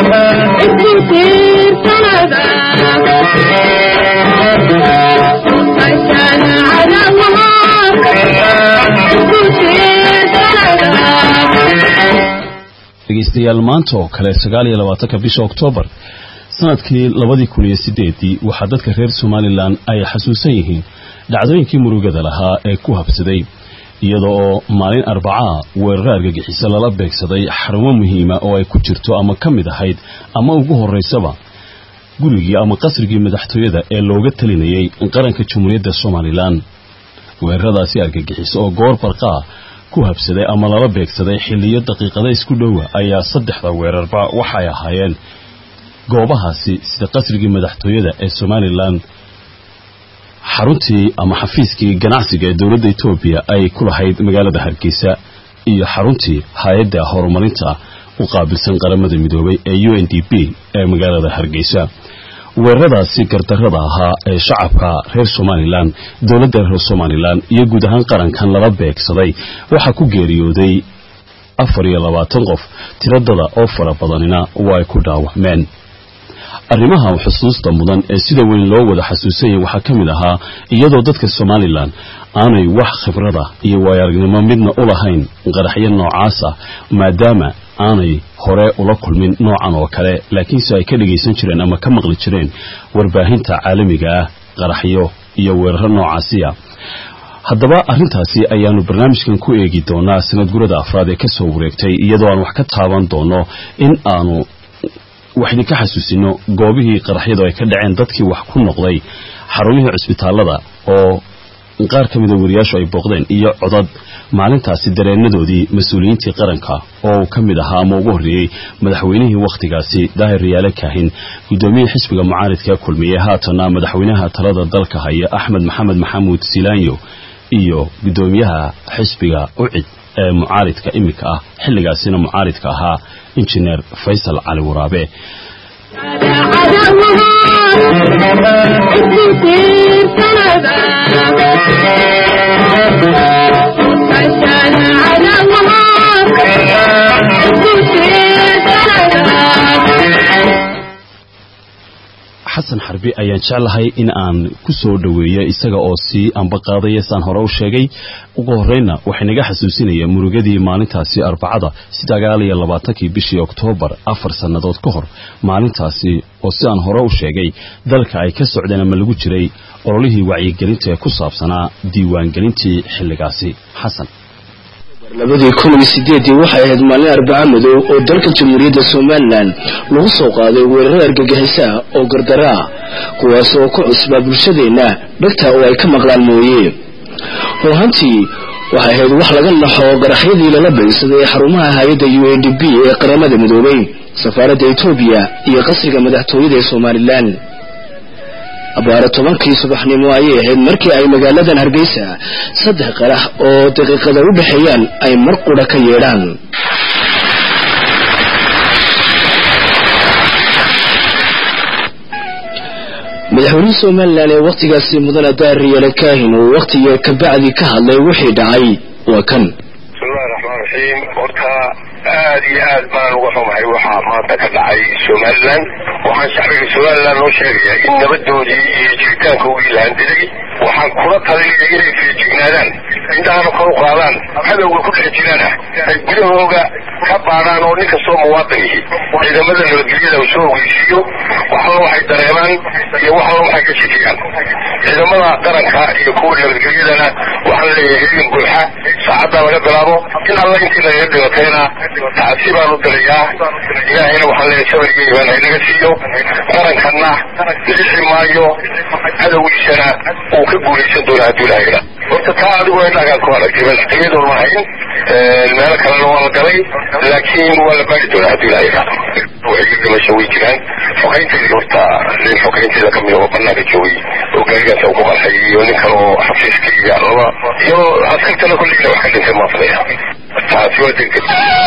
dhegeystayaal maanta oo kale sagaal iyo labaatanka bisha oktoobar sanadkii labadii kun iyo sideedii waxaa dadka reer somalilan ay xasuusan yihiin dhacdooyinkii murugada lahaa ee ku habsaday iyada oo maalin arbacaa weeraro argagixiso lala beegsaday xarumo muhiima oo ay ku jirto ama ka mid ahayd ama ugu horeysaba gurigii ama qasrigii madaxtooyada ee looga talinayay qaranka jamhuuriyadda somalilan weeraradaasi argagixiso oo goor barqaa ku habsaday ama lala beegsaday xilliyo daqiiqada isku dhowa ayaa saddexda weerarba waxay ahaayeen goobahaasi sida qasrigii madaxtooyada ee somalilan xaruntii ama xafiiskii ganacsiga ee dowladda etoobiya ay ku lahayd magaalada hargeysa iyo xaruntii hay-adda horumarinta u qaabilsan qaramada midoobay ee u n d p ee magaalada hargeysa weeraradaasi gardarrada ahaa ee shacabka reer somalilan dowladda reer somalilan iyo guud ahaan qarankan lala beegsaday waxaa ku geeriyooday afar iyo labaatan qof tiradada oo fara badanina waa ay ku dhaawacmeen arrimaha xusuusta mudan ee sida weyn loo wada xasuusanyay waxaa ka mid ahaa iyadoo dadka somalilan aanay wax khibrada iyo waayo-aragnimo midna u lahayn qaraxyo noocaas ah maadaama aanay hore ula kulmin noocan oo kale laakiinse ay ka dhagaysan jireen ama ka maqli jireen warbaahinta caalamiga ah qaraxyo iyo weeraro noocaasiya haddaba arrintaasi ayaanu barnaamijkan ku eegi doonaa sanad gurada afraad ee kasoo wareegtay iyadoo aan wax ka taaban doono in aanu wax idinka xasuusino goobihii qaraxyadu ay ka dhaceen dadkii wax ku noqday xarumihii cusbitaallada oo qaar ka mida wariyaashu ay booqdeen iyo codad maalintaasi dareenadoodii mas-uuliyiintii qaranka oo uu ka mid ahaa ama ugu horreeyey madaxweynihii wakhtigaasi daahir riyaale kaahin guddoomiyihii xisbiga mucaaridka kulmiye haatana madaxweynaha talada dalka haya axmed maxamed maxamuud silaanyo iyo guddoomiyaha xisbiga ucid ee mucaaridka iminka ah xilligaasina mucaaridka ahaa injineer faysal cali waraabe xasan xarbi ayaan jeclahay in aan ku soo dhoweeyo isaga oo sii ambaqaadaya saan hore u sheegay ugu horreynna waxay naga xasuusinaya murugadii maalintaasi arbacada sagaal iyo labaatankii bishii oktoobar afar sannadood ka hor maalintaasi oo sidaan hore u sheegay dalka ay ka socdeen ama lagu jiray ololihii wacyigelinta ee ku saabsanaa diiwaangelintii xilligaasi xasan labadii kun iyo sideedii waxay ahayd maalin arbaca madow oo dalka jamhuuriyadda somalilan lagu soo qaaday weeraro argagixisa oo gardara ah kuwaas oo ku cusbaa bulshadeenna dhagta oo ay ka maqlaan mooye ruuhantii waxay ahayd wax laga naxo qaraxyadii lala beegsaday xarumaha hay-adda u a d b ee qaramada midoobay safaaradda etoobiya iyo qasriga madaxtooyada ee somalilan abaare tobankii subaxnimo ayay ahayd markii ay magaaladan hargeysa saddex qarax oo daqiiqada u dhexeeyaan ay mar qudha ka yeedhaan madaxweynihii somalilan ee wakhtigaasi mudane daariyale kaahin uu wakhtiga kabacdi ka hadlay wixii dhacay waa kan bismillahi raxmaan raxiim horta aad iyo aad baan uga xumahay waxaa maanta ka dhacay somalilan waxaan shacbiga somalilan loo sheegayaa in nabadoodii iyo jiritaanka uu ilaandiday waxaan kula talinaya inay feejignaadaan indhahana kor u qaadaan cadowga ku dhex jirana ay gudahooga ka baadhaan oo nin kastoo muwaadin yihi ciidamada nabadgelyada uu soo ogeysiiyo waxalla waxay dareemaan iyo waxalla waxay ka shekiyaan ciidamada qaranka iyo kuwa nabadgelyadana waxaan leeyahay idin buuxa saacaddaa laga bilaabo in alla intii nagaga dhibatayna tacsi baan u dirayaa ilaahayna waxaan leeyahay sabarigii baan haynaga siiyo qarankanna lixi maayo cadowgiisana uu ka guulaysan doona hadduu ilahayna horta taa adigoo indhagaan ku aragtay madaxtooyadoon lahayn meelo kalena waa la galay laakiin waa la baari doonaa hadduu ilahayna waxay dhimasho way jiraan xokaynteedii horta nin xokaynteeda kamid oo banaanka joogay oo gaarigaas uu ku qarxay iyo nin kale oo xafiiska iyo laba iyo askartana kulliina wax ka dhintay maafadaya taasi waa degdeg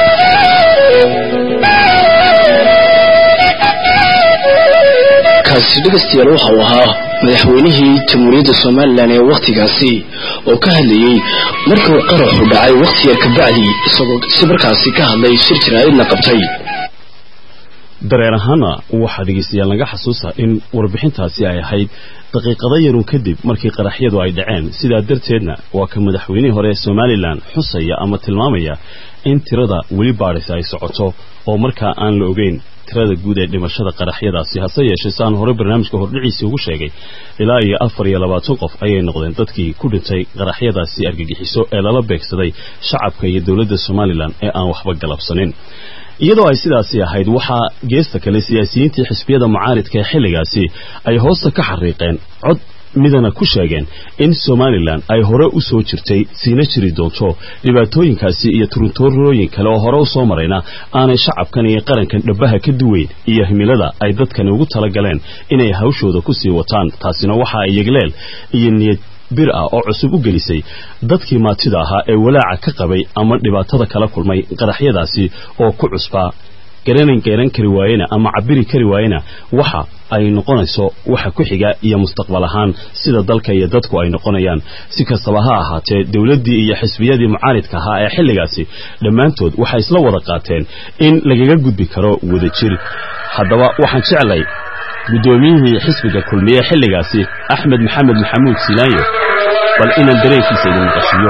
kaasi dhegaystayaal waxa uu ahaa madaxweynihii jamhuuriyadda somalilan ee wakhtigaasi oo ka hadlayey markuu qaraxu dhacay wakhti yar kabacdi isagoo si markaasi ka hadlay shir jaraa'idna qabtay dareen ahaana waxaa dhegaystayaal naga xasuusa in warbixintaasi ay ahayd daqiiqado yarun kadib markii qaraxyadu ay dhaceen sidaa darteedna waa ka madaxweynihii hore ee somalilan xusaya ama tilmaamaya in tirada weli baadhis ay socoto oo markaa aan la ogeyn tirada guud ee dhimashada qaraxyadaasi hase yeeshee saan hore barnaamijka hordhiciisii ugu sheegay ilaa iyo afar iyo labaatan qof ayay noqdeen dadkii ku dhintay qaraxyadaasi argagixiso ee lala beegsaday shacabka iyo dowladda somalilan ee aan waxba galabsanin iyadoo ay sidaasi ahayd waxaa geesta kale siyaasiyiintii xisbiyada mucaaridka ee xilligaasi ay hoosta ka xariiqeen cod midana ku sheegeen in somalilan ay hore u soo jirtay siina jiri doonto dhibaatooyinkaasi iyo turuntoorooyin kale oo hore u soo marayna aanay shacabkan iyo qarankan dhabbaha ka duweyn iyo himilada ay dadkani ugu talagaleen inay hawshooda ku sii wataan taasina waxa ay yegleel iyo niyad bir ah oo cusub u gelisay dadkii maatida ahaa ee walaaca ka qabay ama dhibaatada kala kulmay qaraxyadaasi oo ku cusbaa garanan geeran kari waayena ama cabiri kari waayena waxa ay noqonayso waxa ku xiga iyo mustaqbal ahaan sida dalka iyo dadku ay noqonayaan si kastaba ha ahaatee dowladdii iyo xisbiyadii mucaaridka ahaa ee xilligaasi dhammaantood waxay isla wada qaateen in lagaga gudbi karo wadajir haddaba waxaan jeclay guddoomiyihii xisbiga kulmiye xilligaasi axmed maxamed maxamuud silaanyo bal inaan dareenkiisa idin maqashiyo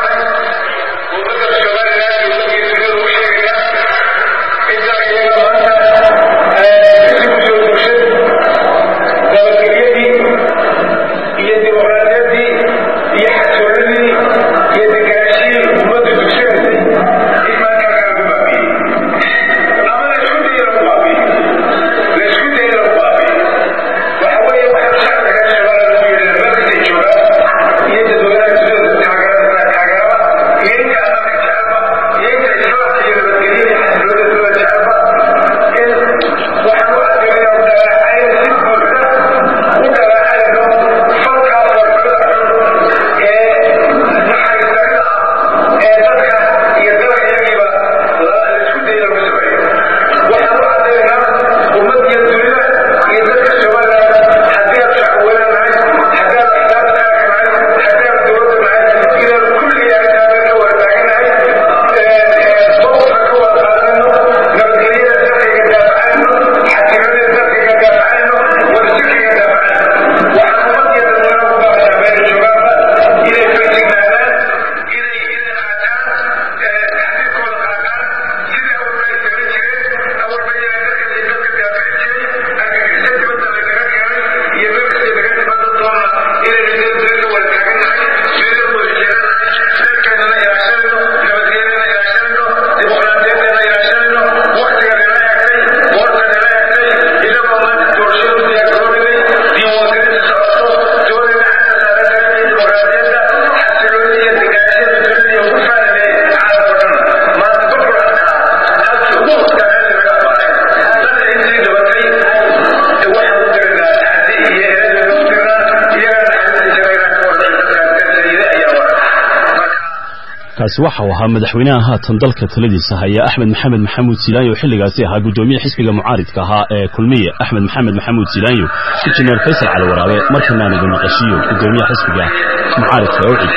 kaasi waxa uu ahaa madaxweynaha haatan dalka taladiisa haya axmed maxamed maxamuud silaanyo xilligaasi ahaa guddoomiye xisbiga mucaaridka ahaa ee kulmiye axmed maxamed maxamuud silaanyo injineer faysal cali waraabe markanaan idin maqashiyo guddoomiyaha xisbiga mucaaridka ee ucid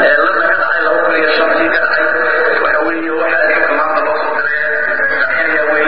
Thank you.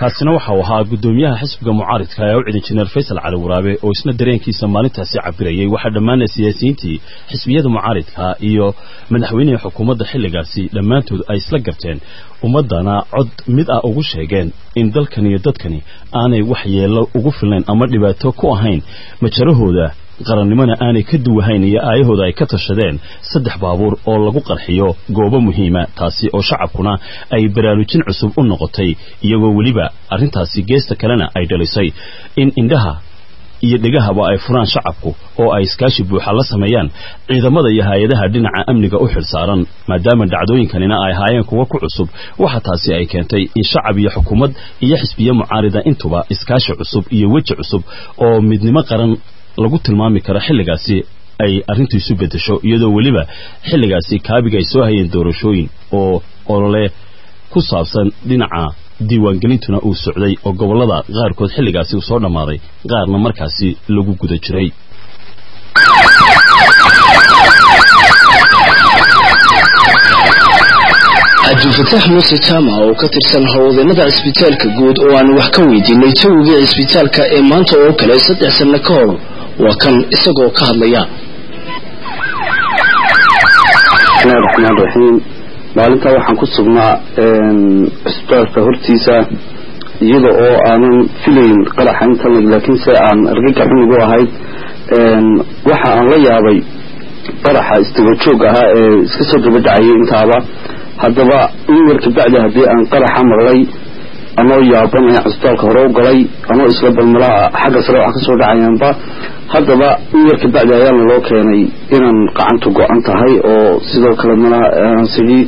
kaasina waxa uu ahaa guddoomiyaha xisbiga mucaaridka ee u cid injineer faysal cali waraabe oo isna dareenkiisa maalintaasi cabirayay waxaa dhammaana siyaasiyiintii xisbiyada mucaaridka iyo madaxweynihii xukuumadda xilligaasi dhammaantood ay isla garteen ummaddana cod mid ah ugu sheegeen in dalkan iyo dadkani aanay wax yeello ugu filnayn ama dhibaato ku ahayn majarahooda qarannimona aanay ka duwahayn iyo aayahooda ay ka tashadeen saddex baabuur oo lagu qarxiyo goobo muhiima taasi oo shacabkuna ay baraarujin cusub u noqotay iyagoo weliba arrintaasi geesta kalena ay dhalisay in indhaha iyo dhegahaba ay furaan shacabku oo ay iskaashi buuxa la sameeyaan ciidamada iyo hay-adaha dhinaca amniga u xilsaaran maadaama dhacdooyinkanina ay ahaayeen kuwa ku cusub waxa taasi ay keentay in shacab iyo xukuumad iyo xisbiye mucaarida intuba iskaashi cusub iyo weji cusub oo midnimo qaran lagu tilmaami karo xilligaasi ay arrintu isu beddesho iyadoo weliba xilligaasi kaabiga ay soo hayeen doorashooyin oo olole ku saabsan dhinaca diiwaangelintuna uu socday oo gobollada qaarkood xilligaasi uu soo dhammaaday qaarna markaasi lagu guda jiray cabdilfataax muuse jaamac oo ka tirsan howlwadeenada cisbitaalka guud oo aan wax ka weydiinay jawigii cisbitaalka ee maanta oo kale saddex sanno ka hor waa kan isagoo ka hadlaya bismillahi raxmaan raxiim maalintaa waxaan ku sugnaa cisbitaalka hortiisa iyada oo aanan filayn qaraxa intan laakiinse aan argagax xunigu ahayd waxa aan la yaabay qaraxa isdabajoog ahaa ee iska soo daba dhacayay intaaba haddaba in yar kabacdi haddii aan qaraxa maqlay anoo yaaban ee cisbitaalka hore u galay anoo isla balmalaha xagga sare waxa kasoo dhacayaanba haddaba in yar kabacdi ayaa naloo keenay inaan qacantu go-an tahay oo sidoo kale mana sidii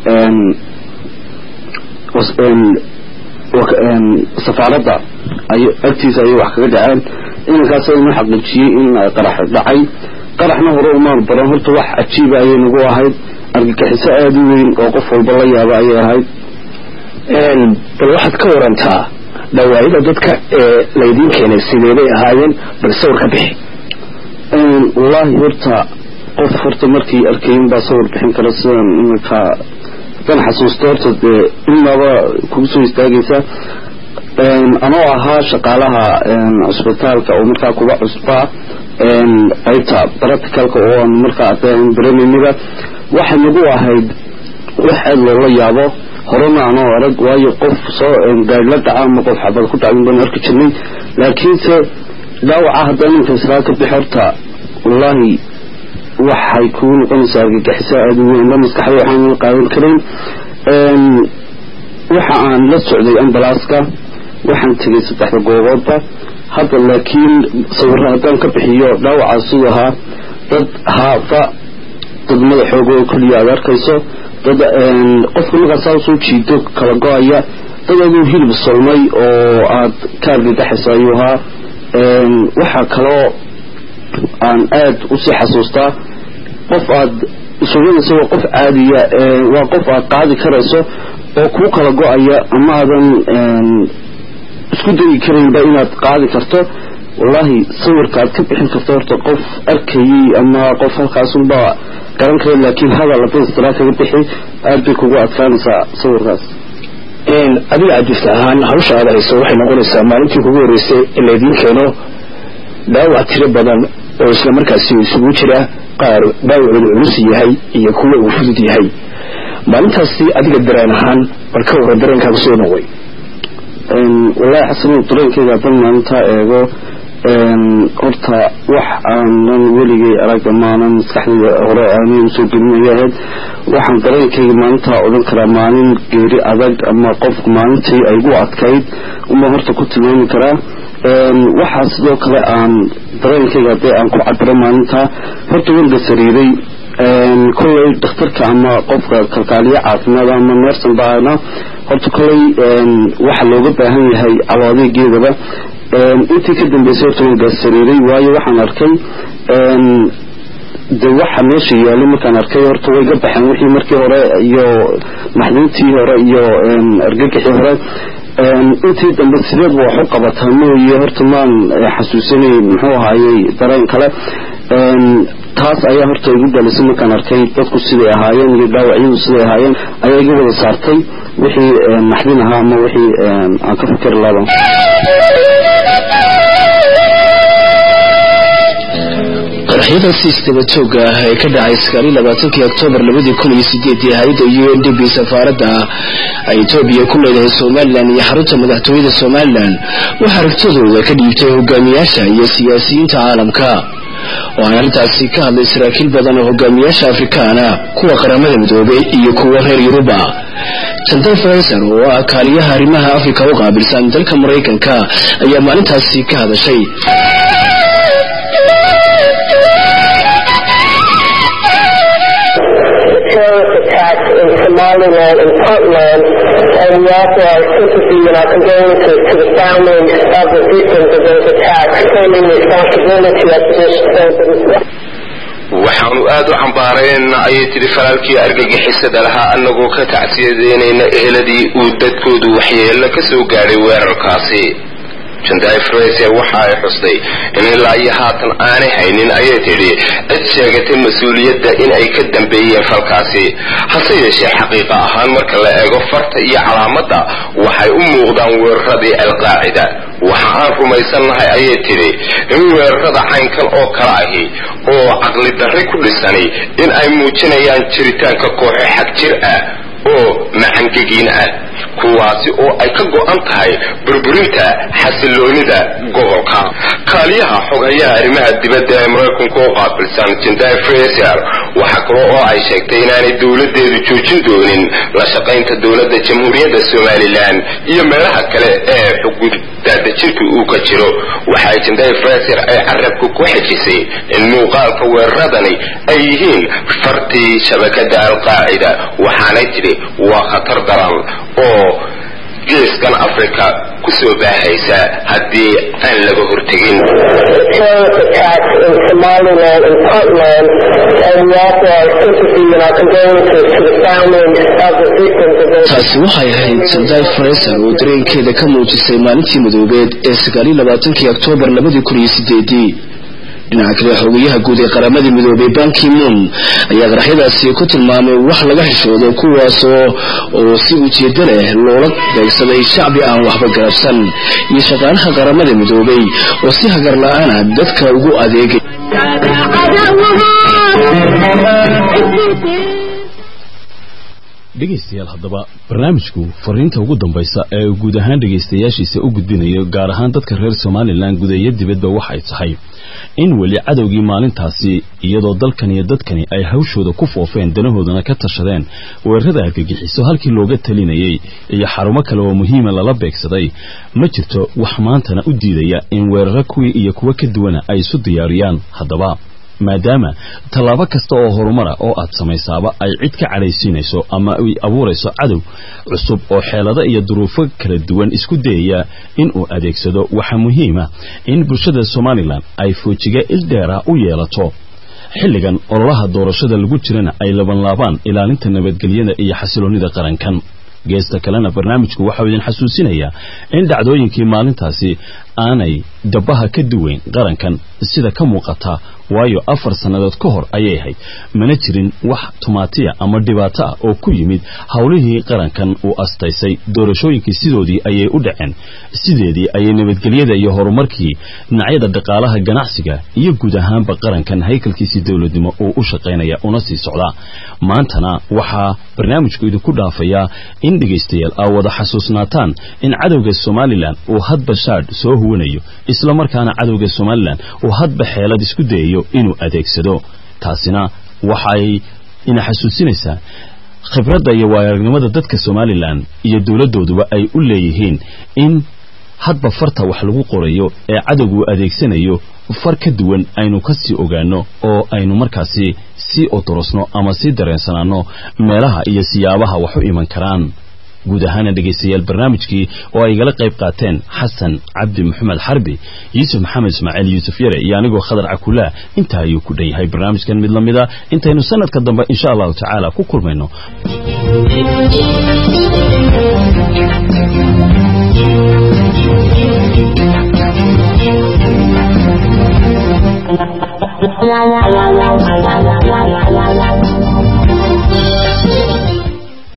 safaaradda ay agtiisa ayay wax kaga dhaceen inankaas inoo xaqiijiyey in qarax dhacay qaraxna hore umaan baran horta wax cajiiba ayay nagu ahayd argagixiso aada u weyn oo qof walba la yaaba ayay ahayd bal waxaad ka warantaa dhawaayada dadka ee laydiin keenay sideebay ahaayeen bal sawir ka bixi wallaahi horta qof horta markii arkayin baa sawir bixin kara sidan iminka haddaan xasuusto horta dee inaba kugu soo istaagaysa anoo ahaa shaqaalaha cusbitaalka oo markaa kuga cusbaa qaybta practicalka oo aan markaa baranayniba waxay nagu ahayd wax aad loola yaabo horena anoo arag waayo qof soo gaari la dhaca ama qof xabad ku dhacdin baan arki jirnay laakiinse dhaawaca haddaan ninka israa ka bix horta wallaahi waxay kugu noqonaysaa argagixiso aada u weyn la maskaxda waxaan qaadan karayn waxa aan la socday ambalaaska waxaan tegay saddexda gooboodba hadda laakiin sawirra haddaan ka bixiyo dhaawacaas siduu ahaa dad haafa dad madaxooga oo keliya aad arkayso dad qofka markaasaa usoo jiido kala go-aya dad aduu hilib solmay oo aad ka argagaxaysa ayuu ahaa waxaa kaloo aan aad usii xasuustaa qof aad suganaysa waa qof caadiya waa qof aad qaadi karayso oo kuu kala go-aya ama aadan isku dayi karaynba inaad qaadi karto wallaahi sawirka aad ka bixin karto horta qof arkayey ama qof halkaasunba garan kara laakiin hadal haddaad istiraa kaga bixi aad bay kugu adkaanaysaa sawirkaas adiga cabdifta ahaan hawsha aad hayso waxay noqonaysaa maalintii kugu horreysay in laydiin keeno dhaawac tiro badan oo isla markaasi isugu jira qaar dhaawacooda culus yahay iyo kuwa uu fudud yahay maalintaasi adiga dareen ahaan bal ka wara dareenkaaga soo noqoy wallaahi xasanu dareenkayga haddaan maalintaa eego horta wax aanan weligay arag amaanan maskaxdayda hore aanay usoo gelinaya ahayd waxaan dareenkayga maalintaa odhan karaa maalin geeri adag ama qof maalintii ay gu adkayd uma horta ku tilmaami karaa waxaa sidoo kale aan dareenkayga haddii aan ku cabiro maalintaa horta wanga sariiray kolley dhakhtarka ama qofka kalkaaliye caafimaad ama neersan baana horta kolley waxa looga baahan yahay cawaadeegeedaba intii ka dambeysay horta waan gaasariiray waayo waxaan arkay de waxa meesha yaalay markaan arkay horta way ga baxeen wixii markii hore iyo maxdintii hore iyo argagixii hore intii dambe sideed ba wax u qabataa mooye horta maan xasuusanay muxuu ahaayey dareen kale taas ayaa horta igu dhalisay markaan arkay dadku siday ahaayeen iyo dhaawacyadu siday ahaayeen ayaa iga wada saartay wixii naxdin ahaa ama wixii aan ka fikir laban qaraxyadaasi isdaba joogga ah ee ka dhacay sagaal iyo labaatankii oktoobar labadii kun iyo sideedii hay-adda u n d b safaaradda ay etoobiya ku leedahay somalilan iyo xarunta madaxtooyada somalilan waxaa aragtidooda ka dhiibtay hogaamiyaasha iyo siyaasiyiinta caalamka waxaana arrintaasi ka hadlay saraakiil badan oo hogaamiyaasha afrikaana kuwa qaramada midoobay iyo kuwa reer yuruba jandan faysar oo ah kaaliyaha arrimaha afrika u qaabilsan dalka maraykanka ayaa maalintaasi ka hadashay attacks in Somaliland and Puntland, and we offer our sympathy and our condolences to the families of the victims of those attacks, claiming responsibility of this incident. waxaanu aad u cambaarayna ayay tidhi falaalkii argagixisada lahaa annagoo ka tacsiyadeynayna eheladii uu dadkoodu waxyeello ka soo gaadhay weerarkaasi jandai fraser waxa ay xustay in ilaa iyo haatan aanay haynin ayay tidhi cid sheegatay mas-uuliyadda in ay ka dambeeyeen falkaasi hase yeeshee xaqiiqa ahaan marka la eego farta iyo calaamadda waxay u muuqdaan weeraradii alqaacida waxa aan rumaysannahay ayay tidhi in weerarada caynkan oo kale ahi oo caqli darri ku dhisani in ay muujinayaan jiritaanka kooxo xag jir ah oo macangegiin ah kuwaasi oo ay ka go-an tahay burburinta xasiloonida gobolka kaaliyaha xogayaha arrimaha dibadda ee maraykanka oo qaabilsan jindai fraser waxaa kale oo ay sheegtay inaanay dowladeedu joojin doonin la shaqaynta dowladda jamhuuriyadda somalilan iyo meelaha kale ee xuguddaadajirka uu ka jiro waxay jindai fraser ay carabka ku xejisay in muuqaalka weeraradani ay yihiin fartii shabakada alqaacida waxaanay tidhi waa khatar daran oo geeskan africa ku soo baahaysa haddii aan laga hortegin terrorist attacks in Somaliland and Puntland, and we offer our sympathy and our condolences to the families of the victims of those taasi waxay ahayd sandai fraser oo dareenkeeda ka muujisay maalintii madoobeed ee sagaal iyo labaatankii oktoobar labadii kun iyo sideedii dhinaca kale xogayaha guud ee qaramada midoobay banki moon ayaa qaraxyadaasi ku tilmaamay wax laga xishoodo kuwaasoo oo si ujeedo leh loola beegsaday shacbi aan waxba garabsan iyo shaqaalaha qaramada midoobay oo si hagar la-aana dadka ugu adeegay dhegaystayaal haddaba barnaamijku fariinta ugu dambaysa ee uu guud ahaan dhegaystayaashiisa u gudbinayo gaar ahaan dadka reer somalilan gudeeyo dibadba waxay tahay in weli cadowgii maalintaasi iyadoo dalkan iyo dadkani ay hawshooda ku foofeen danahoodana ka tashadeen weerarada argagixiso halkii looga talinayay iyo xarumo kale oo muhiima lala beegsaday ma jirto wax maantana u diidaya in weeraro kuwii iyo kuwo ka duwana ay isu diyaariyaan haddaba maadaama tallaabo kasta oo horumara oo aad samaysaaba ay cid ka cadhaysiinayso ama ay abuurayso cadow cusub oo xeelado iyo duruufo kala duwan isku dayaya inuu adeegsado waxaa muhiima in bulshada somalilan ay foojiga ildheera u yeelato xilligan ololaha doorashada lagu jirana ay labanlaabaan ilaalinta nabadgelyada iyo xasiloonnida qarankan geesta kalena barnaamijku waxau idin xasuusinayaa in dhacdooyinkii maalintaasi aanay dabbaha ka duwayn qarankan sida ka muuqata waayo afar sannadood ka hor ayay ahayd mana jirin wax tumaatiya ama dhibaato ah oo ku yimid howlihii qarankan uu astaysay doorashooyinkii sidoodii ayay u dhaceen sideedii ayay nabadgelyada iyo horumarkii dhinacyada dhaqaalaha ganacsiga iyo guud ahaanba qarankan haykalkiisii dowladnimo uu u shaqaynaya una sii socdaa maantana waxaa barnaamijku idinku dhaafayaa in dhegaystayaal aa wada xasuusnaataan in cadowga somalilan uu hadba shaadh soo huwanayo isla markaana cadowga somalilan uu hadba xeelad isku dayayo inuu adeegsado taasina waxay ina xasuusinaysaa khibradda iyo waayaragnimada dadka somalilan iyo dowladdooduba ay u leeyihiin in hadba farta wax lagu qorayo ee cadowgu adeegsanayo far ka duwan aynu ka sii ogaano oo aynu markaasi sii odorosno ama sii dareensanaano meelaha iyo siyaabaha wax u iman karaan guud ahaana dhegaystayaal barnaamijkii oo ay igala qayb qaateen xasan cabdi maxamed xarbi yuusuf maxamed ismaaciil yuusuf yare iyo anigoo khadar cakulaa intaa ayuu ku dhan yahay barnaamijkan mid la mida intaynu sanadka dambe insha allahu tacaala ku kulmayno